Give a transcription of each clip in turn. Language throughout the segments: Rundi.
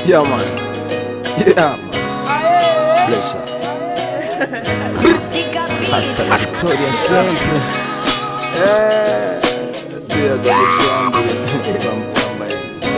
Yeah, man. Yeah, man. Bless her. Hasta Victoria siempre. Eh, tears of the family.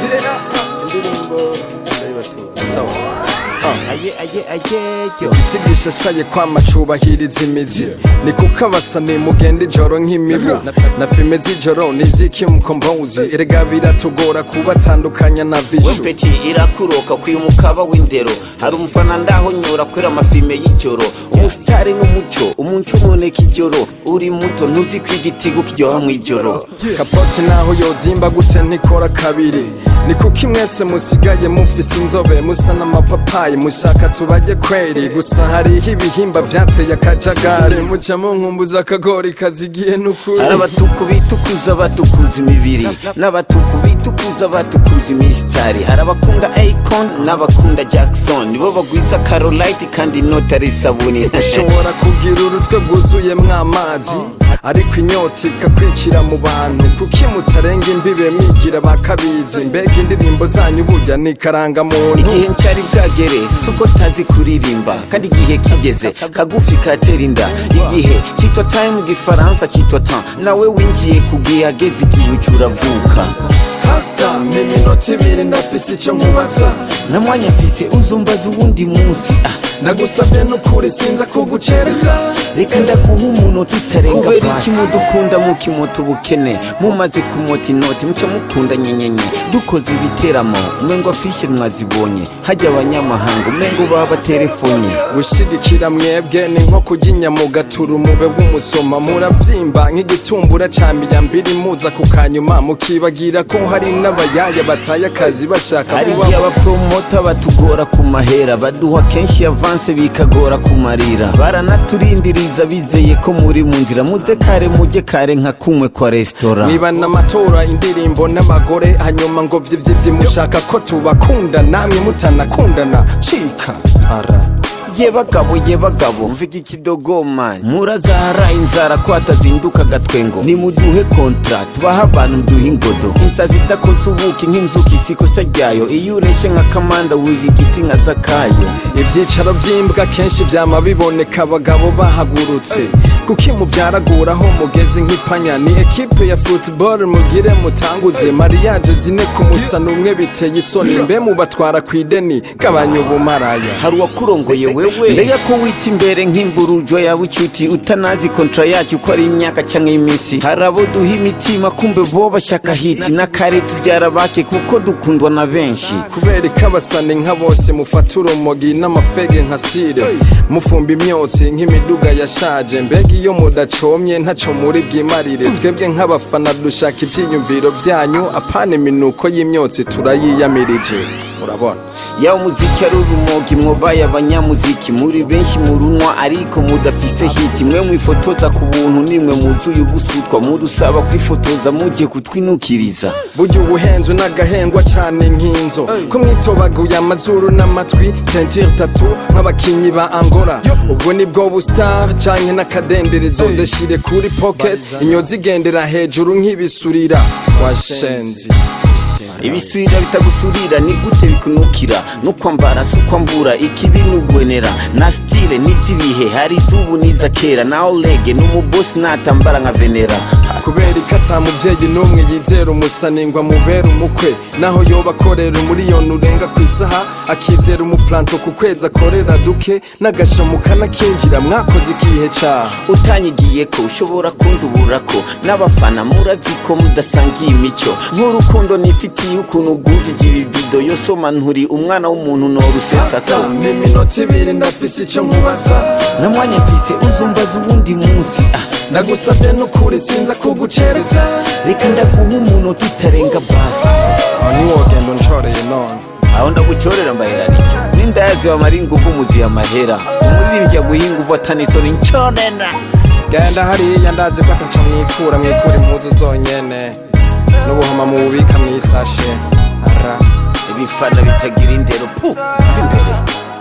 Yeah, indirimbo ndayibatuye. Sawa. Ah. aye aye aye yo Tigisha shaye kwama cubahiriza imizi ni kuko abasani mugenda ijoro nk'imibu na filime z'ijoro niziki mukombozi erega biratugora kubatandukanya na vishu wepeti irakuroka kwiye umukaba w'indero hari umufana ndaho nyura kwera amafilme y'ijoro umusitari n'umuco umuco uboneka ijoro uri muto ntuzi ko igitigo kiryoha mw'ijoro kapoti naho yozimba gute ntikora kabiri ni kuko mwese musigaye mufise inzobe musa n'amapapayi mushaka tubajye kweri gusa hariho ibihimba vyateye akajagari muca munkumbuza akagori kazigiye n'ukuri hari abatuku bitukuza batukuza imibiri n'abatuku bitukuza batukuza imisitari hari abakunda akon n'abakunda jackson nibo bagwiza carolite kandi inota ari isabuni ushobora kugira urutwe rwuzuyemwo amazi ariko inyota ikakwicira mu bantu kuki mutarenga imbibe mwigira bakabizi mbega indirimbo zanyu burya ni karangamuntu igihe ncyari bwagere suko tazi kuririmba kandi igihe kigeze kagufi katera inda igihe cyitwa time mu gifaransa cyitwa temps nawe winjiye ku gihe hageze igihe uca uravuka hasita iminota ibiri ndafise icyo nkubaza na mwanya mfise uzumbaza uwundi munsi ah, nagusabye n'ukuri sinza kugucereza reka ndaguha umunota utarenga kubera iki mudukunda mukimota ubukene mumaze kumota inoti muca mukunda nyenyenye dukoze ibiteramo umengo afishe mwazibonye hajya abanyamahanga umengo baba baterefonye gushigikira mwebwe ni nko kurya inyama ugatura umube w'umusoma murabyimba nk'igitumbura ca miyambiri muza ku kanyuma mukibagira ko hari n'abayaya bataye akazi bashaka hari kuba igihe abapromota batugora ku mahera baduha kenshi avanse bikagora kumarira baranaturindiriza bizeye ko muri mu nzira muze kare mujye kare nka kumwe kwa resitora mwibana amatora indirimbo n'abagore hanyuma ngo vyivyivyi mushaka ko tubakunda namwe mutanakundana cika ara ye bagabo ye bagabo mvuga ikidogoma murazahara inzara ko hatazinduka agatwengo nimuduhe kontra tubahe abantu duhe ingodo insazi idakoze ubuki nk'inzuki isikosa ryayo iyo ureshe nka kamanda wurira igiti nka zakayo ivyicaro vy'imbwa kenshi vyama biboneka abagabo bahagurutse kuki muvyaraguraho mugeze nk'ipanya ni ekipe ya football mugire mutanguze mariage zine ku musana umwe biteye isoni mbe mubatwara kw'ideni gabanya ubumaraya hari uwakurongoye wewe mbega ko wita imbere nk'imburujo yawe icuti utanazi kontra yacu ko ari imyaka cyangwa iminsi hari abo duha imitima kumbe bo bashaka hiti na kare tubyara bake kuko dukundwa na benshi kubera ko abasani nka bose mufata urumogi n'amafege nka stile mufumba imyotsi nk'imiduga yashaje mbega iyo mudacomye ntaco muri bwimarire twebwe nk'abafana dushaka ivyiyumviro vyanyu apana iminuko y'imyotsi turayiyamirije urabona yawe umuziki ari urumogi mwobaye abanyamuziki muri benshi murunwa ariko mudafise hiti mwe mwifotoza ku buntu nimwe muzuye ubusutwa mudusaba kwifotoza mugiye kutwinukiriza burya ubuhenzo n'agahengwa cane nk'inzo ko mwitobaguye amazuru n'amatwi tentire tatu nk'abakinyi ba angola ubwo nibwo bustar canke n'akadenderezo ndashire kuri pocket inyozi igendera hejuru nk'ibisurira washenzi ibisubira bitagusurira ni gute bikunukira nukwambara si ukwambura ikibi nugwenera na stile n'izibihe hari izubu n'iza kera na olege n'umubosi natambara nka venera kubera ko ata muvyeyi n'umwe yizera umusaningwa mubera umukwe naho yoba akorera umuriyoni urenga ku isaha akizera umuplanto ku kwezi akorera duke n'agashamu kanakinjira mwakoze ikihe caha utanyigiye ko ushobora kundubura ko n'abafana murazi ko mudasangiye imico nk'urukundo nifitiye ukuntu gutije ibibido yosoma nturi umwana w'umuntu norusesata iminota ibiri ndafise ico nkubaza na mwanya mfise uzumbaza uwundi munsi ah, ndagusavye n'ukuri sinza kugucereza reka ndaguha umunota utarenga basi aho niwogenda unshoreye none aho ndagucorera mbahera nicyo n'indayazi bamara inguvu muziye amahera umuririmbyi aguha inguvu atanisoni nconena genda hariya ndazi ko ataco mwikura mwikura impuzu zonyene n'ubuhoma mububika mw'isashe ara ibifana bitagira indero pu mva imbere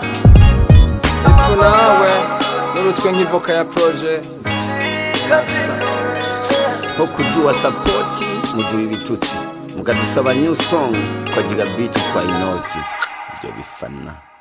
itwe nawe n'urutwe nk'ivoka ya proje urasa nko kuduha sapoti muduha ibitutsi mukadusaba new song twagira biti twa inoti ibyo bifana